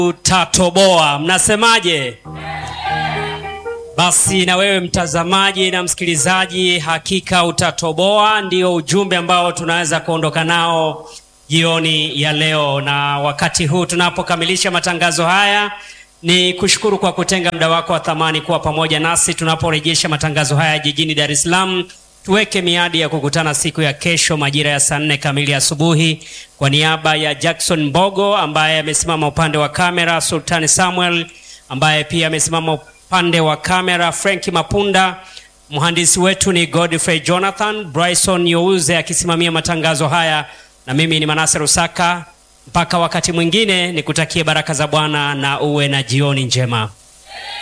utatoboa. Mnasemaje? Basi na wewe mtazamaji na msikilizaji, hakika utatoboa, ndio ujumbe ambao tunaweza kuondoka nao jioni ya leo. Na wakati huu tunapokamilisha matangazo haya, ni kushukuru kwa kutenga muda wako wa thamani kuwa pamoja nasi tunaporejesha matangazo haya jijini Dar es Salaam. Tuweke miadi ya kukutana siku ya kesho majira ya saa nne kamili asubuhi. Kwa niaba ya Jackson Mbogo ambaye amesimama upande wa kamera, Sultani Samuel ambaye pia amesimama upande wa kamera, Frank Mapunda, mhandisi wetu ni Godfrey Jonathan, Bryson Youze akisimamia matangazo haya, na mimi ni Manase Rusaka. Mpaka wakati mwingine, nikutakie baraka za Bwana na uwe na jioni njema.